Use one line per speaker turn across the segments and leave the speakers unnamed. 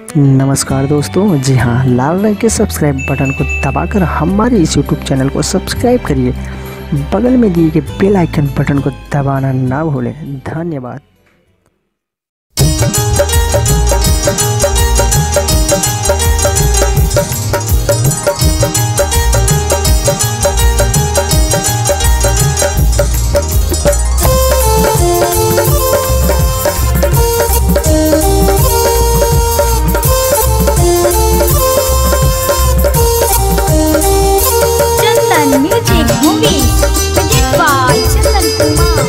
नमस्कार दोस्तों जी हाँ लाल रंग के सब्सक्राइब बटन को दबाकर हमारे इस यूट्यूब चैनल को सब्सक्राइब करिए बगल में दिए गए बेल आइकन बटन को दबाना ना भूलें धन्यवाद
Chandan music movie present by Chandan Kumar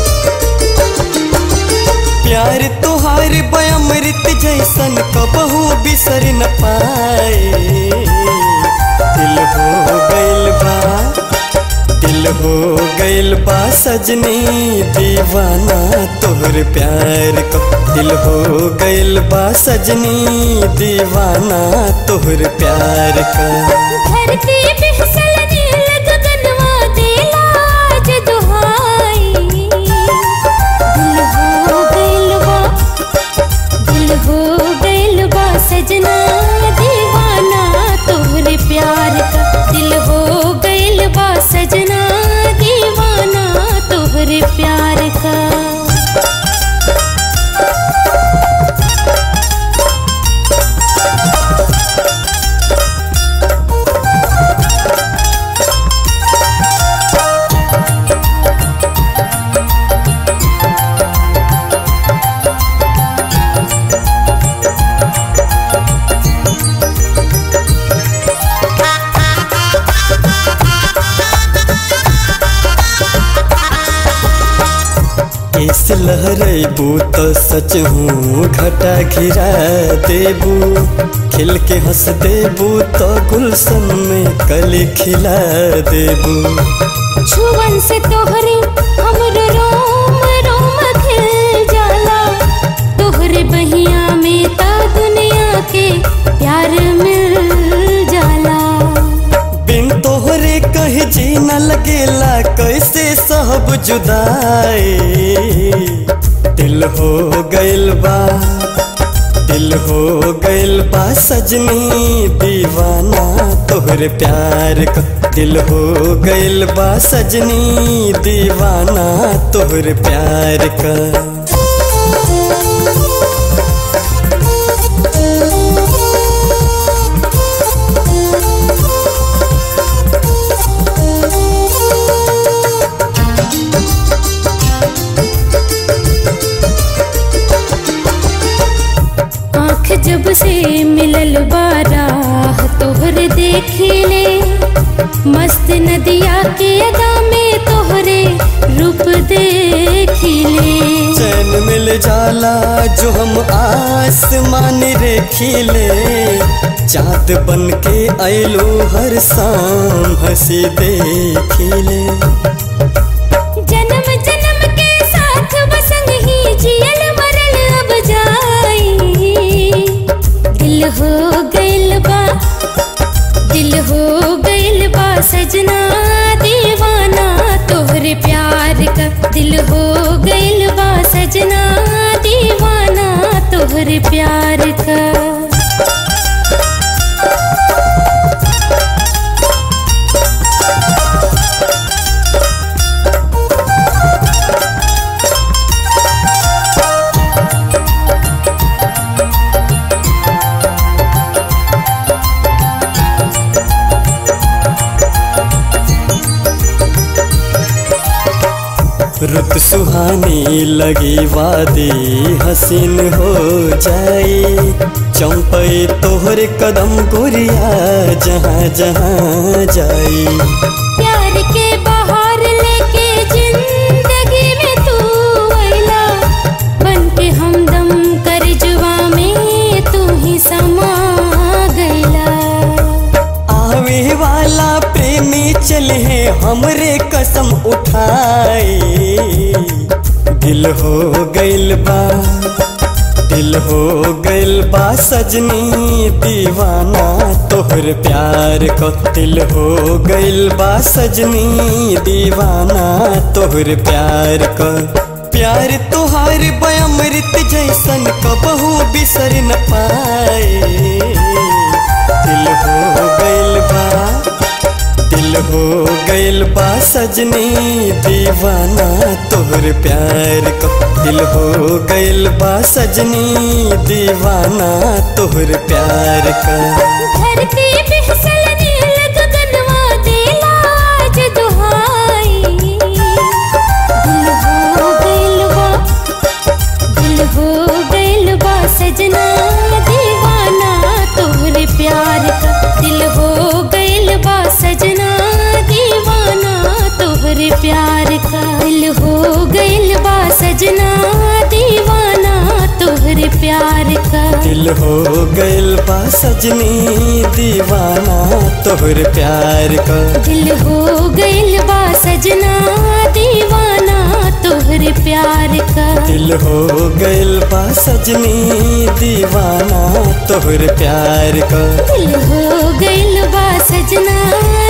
प्यार तोहार बयामृत जैसन कबहू बिसर न पाए दिल हो गइल बा दिल हो गइल बा सजनी दीवाना तोहर प्यार को दिल हो गइल बा सजनी दीवाना तोहर प्यार का
धरती पे फिसल नील गगनवा देला आज दुहाई दिल हो गइल बा दिल हो गइल बा सजना दीवाना तोहरे प्यार का दिल हो गइल बा सजना दीवाना तोहरे प्यार का
इस लहरेबू तो सच हूँ घटा घिरा देबू खिल के हंस देबू तो गुलशन में कली खिला देबू
छुवन से तोहरे हमरो रोम रोम खिल जाला तोहरे बहिया में ता दुनिया के प्यार मिल जाला
बिन तोहरे कहीं जी न लगेला कैसे सब जुदाई दिल हो गइल बा दिल हो गइल बा सजनी दीवाना तोहरे प्यार का दिल हो गइल बा सजनी दीवाना तोहरे प्यार का
आँख जब से मिलल बारा तोहरे देखिले मस्त नदिया के अदा में तोहरे रूप देखिले
चैन मिल जाला जो हम आसमान रे खिले चाँद बन के आइलो हर शाम हंसी देखिले
जन्म जन्म के साथ बसंग ही जियल मरल अब जाई दिल हो गइल बा दिल हो गइल बा सजना दीवाना तोहरे प्यार का दिल हो गइल बा सजना दीवाना तोहरे प्यार का
रुत सुहानी लगी वादी हसीन हो जाई चंपई तोहर कदम गोरिया जहाँ जहाँ जाई
प्यार के बहार लेके जिंदगी में तू अइला बन के हमदम कर जुआ में तू ही समा गइला
आवे वाला प्रेमी चले हमरे कसम उठाए दिल हो गइल बा दिल हो गइल बा सजनी दीवाना तोहर प्यार को दिल हो गइल बा सजनी दीवाना तोहर प्यार को प्यार तोहार बयामृत जैसन कबहू बिसर न पाए बा सजनी दीवाना तोहर प्यार का दिल हो गइल बा सजनी दीवाना तोहर प्यार का
धरती पे फिसलने लग गगनवा देला आज दुहाई दिल हो गइल बा दिल हो गइल बा सजना दीवाना तोहरे प्यार का दिल हो गइल बा सजना दीवाना तोहरे प्यार का दिल हो गइल बा सजना दीवाना तोहरे प्यार का
दिल हो गइल बा सजनी दीवाना तोहर प्यार का
दिल हो गइल बा सजना दीवाना तोहरे प्यार का
दिल हो गइल बा सजनी दीवाना तोहर प्यार का
दिल हो गइल बा सजना